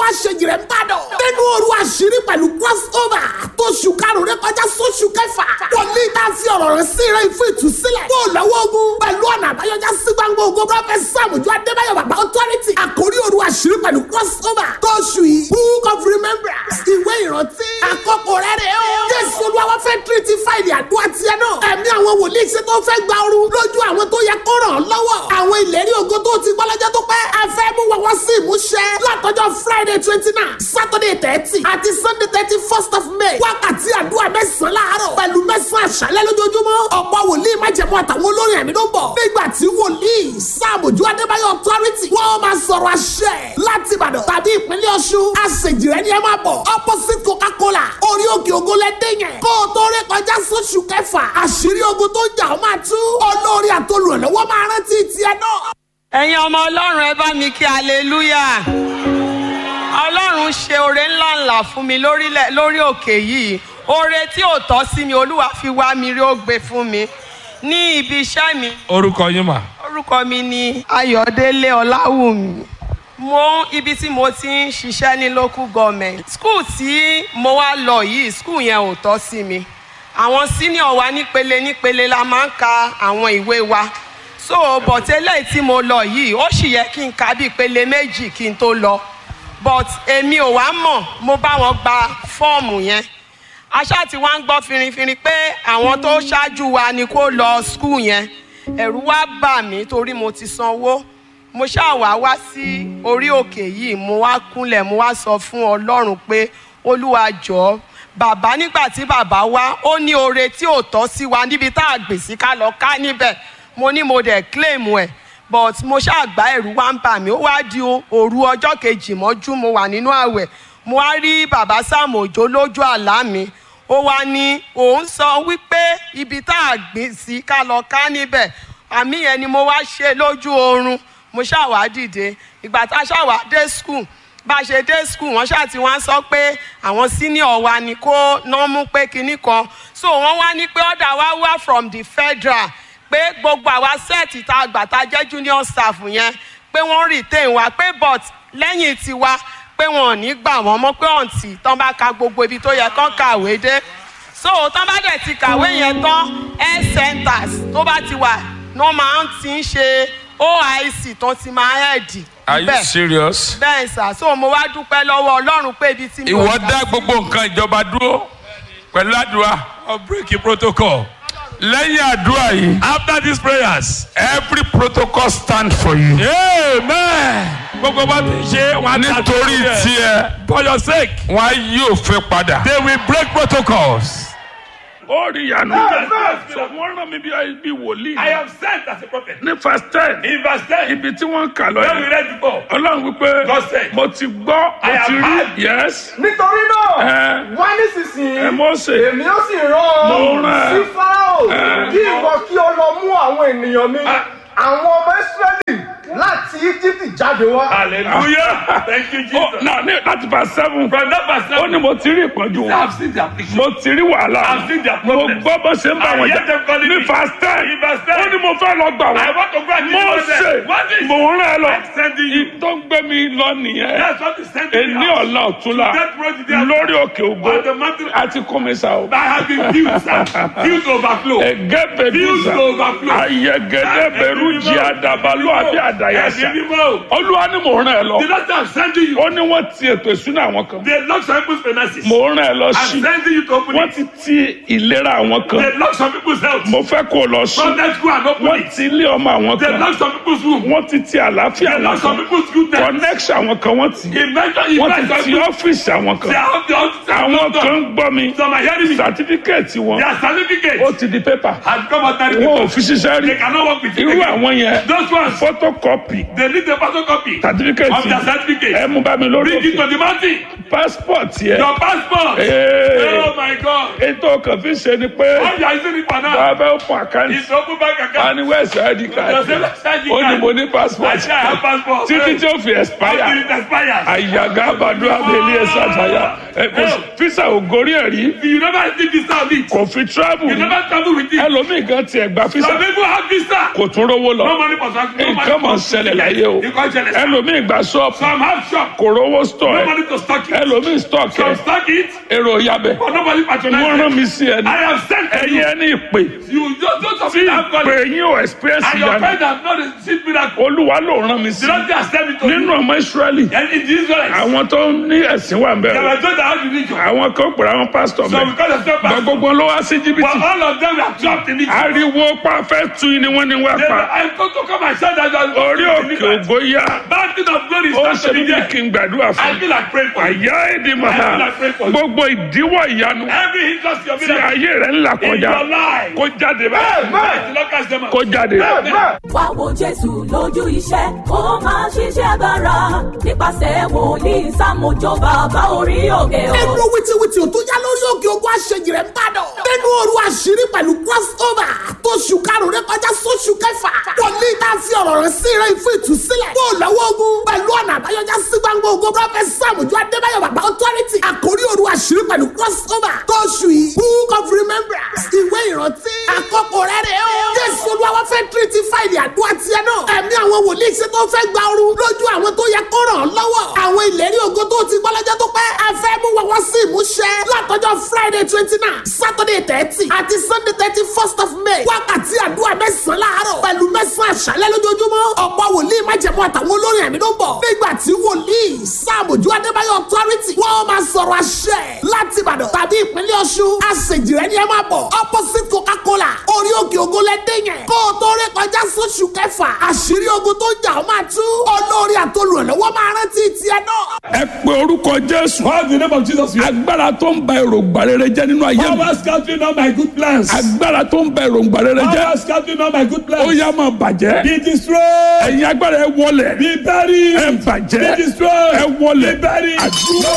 àṣejì rẹ̀ ń bàdàn. nínú òru àṣírí pẹ̀lú crossover tó ṣù karùn-ún rẹ kọjá sóṣù kẹfà. wòlíì tá a fi ọ̀rọ̀ rẹ̀ sí rẹ̀ fún ìtúsílẹ̀. kó o lọ́wọ́ ogun pẹ̀lú ọ̀nà àbáyọjá sí gbangba ogun prọfẹ̀t sàmùjọ adébáyọ̀ bàbá authority. àkórí òru àṣírí pẹ̀lú crossover tó ṣù yìí book of remembrance ìwé ìrántí. àkókò rẹ̀ rẹ̀ o. jésù olúwa fẹ́ tírítì fáìlì àdúrà tiẹ̀ náà. ẹ̀mí àwọn wòlíì ṣe tó fẹ́ gba ooru lójú àwọn tó yẹ kó ràn án lọ́wọ́. àwọn ìlérí ògo tó ti gbọ́ lọ́jọ́ tó pẹ́. a fẹ́ mú wọn wá sí ìmúṣẹ. látọjọ́ friday twenty nine saturday thirty àti sunday thirty first of may. wákàtí àdúrà mẹ́sàn-án láàárọ̀ pẹ̀lú mẹ́sàn-án àṣálẹ́ lójoojúmọ́. ọ̀pọ̀ wòlíì májẹ̀mú àtàwọn olórin ẹ̀mí ló ń bọ̀. nígbà tí wòlíì sáàmùjú adébáyọ̀ authority wọ́n máa sọ̀rọ̀ àṣẹ láti ìbàdàn tàbí ìpínlẹ̀ ọ̀ṣun. àṣejìrẹ́ ni ẹ máa bọ̀ opposite coca-cola orí òkè ògo lẹ́dẹ̀ yẹn. kó o tó rí kọjá sóṣù kẹfà àṣírí ogun tó ń jà ó máa tú. olórí àtolùrànlọ́wọ́ máa rántí tiẹ̀ náà. ẹ̀yin ọmọ ọlọ́run ẹ bá mi kí aleluya ọlọ́run ṣe oore ńláńlá fún mi lórílẹ̀ lórí òkè yìí oore tí ò tọ́ sí mi olúwa fi wá mi rí ó gbé fún mi ní ibi iṣẹ́ mi orúkọ yín mà. orúkọ mi ni ayọ̀délé ọláwùmí mo ibi tí mo ti ń ṣiṣẹ́ ní local government school tí mo wá lọ yìí school yẹn ò tọ́ sí mi àwọn senior wa nípele nípele la máa ń ka àwọn ìwé wa so but eléyìí tí mo lọ yìí ó sì yẹ kí n ka bí ìpele méjì kí n tó lọ but èmi ò wá mọ̀ mo bá wọn gba fọ́ọ̀mù yẹn aṣá tí wọ́n ń gbọ́ finrinfinrin pé àwọn tó ṣáájú wa ni kó lọ school yẹn ẹ̀rù wá bà mí torí mo ti sanwó mo ṣáà wá wá sí orí òkè yìí mo wá kúnlẹ̀ mo wá sọ fún ọlọ́run pé olúwa jọ̀ọ́ bàbá nígbà tí bàbá wá ó ní oore tí ò tọ́ sí wa níbi tá a gbè sí ká lọ ká níbẹ̀ mo ní mo dẹ̀ claim ẹ̀ but mo ṣáà gbá ẹ̀rù wá ń bà mí ó wá di òru ọjọ́ kejì mọ́jú mo wà nínú àwẹ̀ mo wá rí bàbá Sam Òjó lójú àlá mi ó wá ní òun sọ wípé ibi tá a gbìn sí ká lọ ká níbẹ̀ àmì yẹn ni mo wá ṣe lójú oorun mo ṣáà wá dìde ìgbà tá a ṣáà wá dé school bá a ṣe dé school wọ́n ṣáà ti wá sọ pé àwọn senior wa ni kó ná mú pé kinní kan so wọ́n wá ní pé ọ̀dà wa wá from the federal pé gbogbo àwa sẹ́ẹ̀tì tá a gbà tá a jẹ́ junior staff yẹn pé wọ́n retain wa pé but lẹ́yìn tiwa pé wọn ò ní gbà wọ́n mọ́ pé ọ̀ǹtì tán bá ka gbogbo ibi tó yẹ kán kàwé dé so tán bá dẹ̀ ti kàwé yẹn tán health centers tó bá ti wà ní wọ́n máa ń ti ń ṣe oic tán ti máa hẹ́ẹ̀dì are you serious. bẹ́ẹ̀ sà so mo wá dúpẹ́ lọ́wọ́ ọlọ́run pé ibi tí mi ò ìwọ gbà dá gbogbo nǹkan ìjọba dúró pẹ̀lú àdúrà or break the protocol. lẹ́yìn àdúrà yìí After these prayers, every protocol stand for you. amen. Gbogbo bá ti ṣe wọn á ta nítorí tó yẹ. tiẹ̀ For your sake, wọn á yóò fẹ́ padà. they will break protocols. ó rí ìyanu. wọ́n rán mi bí bí wòlíì. I am sent as a prophet. ní verse ten In verse 10, ibi tí wọ́n ń kà lọ when we yẹn. read before, ọlọ́run wípé God said, mo ti gbọ́ mo I have ti rí heard. yes. nítorí náà Ẹ. wá nísinsìnyí ẹ Mósè èmi ó sì rán Mo ọ rán ẹ. sí fáráò Ẹ. kí ìwọ kí o lọ mú àwọn ènìyàn mi àwọn ọmọ israẹli láti íjíbítì jáde wá. Hallelujah. Thank you, ó Jesus. náà ní láti verse seven. From that verse, ó ní mo ti rí ìpọ́njú I wọn. have seen the affliction. mo ti rí wàhálà I've seen their mo problems. gbọ́ bó ṣe ń bá I wọn hear jà them calling ní me. verse ten In verse 10, ó ní mo fẹ́ lọ gbà I wọ́n want to go and mo deliver ṣe them. What is? mò ń rán ẹ lọ I'm sending you. tó ń gbé mi lọ nìyẹn That's what is sending èní me out. ọ̀la ọ̀túnla That road there. lórí òkè ògo On the mountain. àti kọ́mísà o. I have been filled, sir. Filled to overflow. ẹgẹ bẹdùsà Filled to overflow. ayẹgẹdẹ bẹrù jí àdàbàlù àbí àdàyàsà Ẹ̀mí mímọ́. olúwa ni mò ń rán ẹ lọ The Lord I'm sending you. ó ní wọ́n ti ètò ìsúná àwọn kan They lock some people's finances. mò ń rán ẹ lọ I'm sí sending you to open wọ́n it. ti ti ìlera àwọn kan They lock some people's health. mo fẹ́ kó o lọ sí From that school and open wọ́n it. ti ilé ọmọ àwọn They kan lock some people's room. wọ́n ti ti àlàáfíà They lock àwọn some kan people's good times. connection àwọn kan wọ́n ti Invention, wọ́n ti invention. ti ọ́fíìsì àwọn They kan have the office. àwọn kan ń gbọ́ mi Some are hearing me. sàtífíkẹ́ẹ̀tì wọn Their certificate ó ti di pépà has come out that wọn ò fi ṣiṣẹ́ They rí cannot work with you. irú again. àwọn yẹn Those ones, photocopy they need the photocopy of sàtífíkẹ́ẹ̀tì their certificate. ẹ mú bá mi lórí Bring it to òkè the mountain. passport yẹ Your passport. Ee. Oh my God. ètò kan fi ṣe ni pé All you are using it for now bàbá open account is open bank account. and west id card Your self ID ó ní card. mo ní I passport say I have passport. títí tí ó fi Until expire it expires. àyàgá àbàdo abẹ́lé ẹ̀sà àtàyà fisa ò gorí ẹ̀ rí You never see visa of it. kò fi travel You rí never travel with it. ẹlòmíì kan tiẹ̀ gba fisa Some people have visa. kò tún rówó No lọ money for transport. No money nǹkan mọ̀ ṣẹlẹ̀ láyé o Nǹkan ṣẹlẹ̀ sá. ẹlòmíì gba ṣọ́ọ̀pù Some have shop. kò rówó stọ̀ No ẹ̀ money to stock it. ẹlòmíì stọ̀k ẹ̀ Some stock it, èrò yabẹ̀ but nobody patronize wọ́n rán it. mi sí ẹni I have sent to ẹ̀yin you. ẹni ìpè You just don't of tí it have ìpè God. yín ò experience And your ìyanu friend has not received miracle. olúwa ló rán mi sí The Lord has sent it to nínú you. ọmọ israẹli And in the Israelites, àwọn tó ní ẹ̀sìn wà ń they bẹ̀rẹ̀ were told that how to reach you. àwọn kan pèrè àwọn pásítọ̀ So mẹ́ because of step gba back, gbogbo ló wá sí but jìbìtì all of them were trapped in it. ariwo pa fẹ́ tu ni wọ́n ní wá They were, pa I go to come and shout that you are orí òkè ògo yá Mountain of glory ó is ṣe mí standing bí there. kí n gbàdúrà I fún feel like praying for you. àyà èdè màá gbogbo ìdíwọ́ ìyanu Every hindrance your tí miracle ayé rẹ̀ ń là in kọjá your life. kó jáde báyìí The Lord cast them out. kó jáde wá wo jésù lójú iṣẹ́ kó máa ṣiṣẹ́ agbára nípasẹ̀ wòlíì sámójó bàbá orí òkè o. nínú wìtìwìtì tó yá lórí òkè ogun àṣejì rẹ̀ ń bàdàn. nínú òru àṣírí pẹ̀lú crossover tó ṣù karùn-ún rẹ̀ kọjá sóṣù kẹfà. wòlíì tá a fi ọ̀rọ̀ rẹ̀ sí rẹ̀ fún ìtúsílẹ̀. bó o lọ́wọ́ ogun pẹ̀lú ọ̀nà àbáyọjá sí gbangba ogun prọfẹ̀sì sàmùjọ adébáyọ̀ bàbá authority. àkórí òru àṣírí pẹ̀lú crossover tó ṣù yìí. book of remembrance ìwé ìrántí. àkókò rẹ̀ rẹ̀ o. jésù olúwa fẹ́ tírítì fáìlì àdúrà tiẹ̀ náà. ẹ̀mí àwọn wòlíì ṣe tó fẹ́ gba ooru lójú àwọn tó yẹ kó ràn án lọ́wọ́. àwọn ìlérí ògo tó ti gbọ́ lọ́jọ́ tó pẹ́. a fẹ́ mú wọn wá sí ìmúṣẹ. látọjọ́ friday twenty nine saturday thirty àti sunday thirty first of may. wákàtí àdúrà mẹ́sàn-án láàárọ̀ pẹ̀lú mẹ́sàn-án àṣálẹ́ lójoojúmọ́. ọ̀pọ̀ wòlíì májẹ̀mú àtàwọn olórin ẹ̀mí ló ń bọ̀. nígbà tí wòlíì sáàmùjú adébáyọ̀ authority wọ́n máa sọ̀rọ̀ àṣẹ láti ìbàdàn tàbí ìpínlẹ̀ ọ̀ṣun. àṣejì rẹ̀ ni ẹ máa bọ̀. opposite coca-cola orí òkè ògo lẹ́dẹ̀ yẹn. kó o tó ré kọjá sóṣù kẹfà àṣírí ogun tó jà ó máa tú. olórí àtolùrànlọ́wọ́ máa rántí tiẹ̀ náà. ẹ pe orúkọ jésù Call the name of Jesus. agbára tó ń ba èròǹgbà rere jẹ́ nínú ayé mi Power scattering all my good plans. agbára tó ń ba èròǹgbà rere jẹ́ Power scattering all my good ó plans. yá máa bàjẹ́ Be destroyed. ẹ̀yin agbára ẹ wọlẹ̀ Be buried. ẹ bàjẹ́ Be destroyed. ẹ wọlẹ̀ Be buried. àdúrà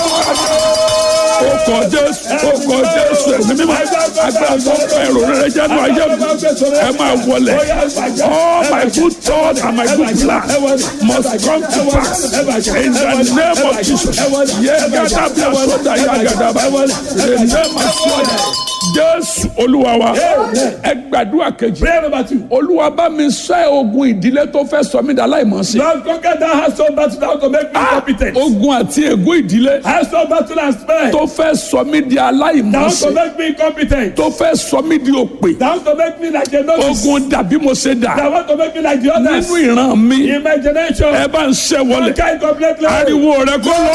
ó kọ jésù ó kọ jésù ẹ̀mí mímọ́ agbára tó ń ba èrò rere jẹ́ nínú ayé mi ẹ máa wọlẹ̀ all my good thoughts and my good plans must come to pass in the name of Jesus yẹ gada bí a sọdá yà gada bá the name of Jesus jésù olúwa wa ẹ gbàdúrà kejì Prayer number two. olúwa bá mi ṣẹ́ ogun ìdílé tó fẹ́ sọ mí dà láìmọ̀ sí. Lord, conquer that household battle that to make me competent. ogun àti ègún ìdílé Household battle and spare. tó fẹ́ sọ mí di aláìmọ̀ Down sí. to make me competent. tó fẹ́ sọ mí di òpè. Down to make me like a novice. ogun dàbí mo ṣe dà That want to make me like the others. nínú ìran mi In my generation. ẹ bá ń ṣẹ́ wọlé Conquer it completely. ariwo rẹ kó lọ.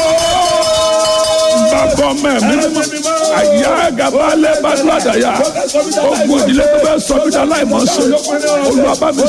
bàbá ọmọ ẹ̀mí mímọ́ àyà gàba lẹ́bàá ládàá yá ogun ìdílé tó fẹ́ sọ mí di aláìmọ̀ sí. olúwa bá mi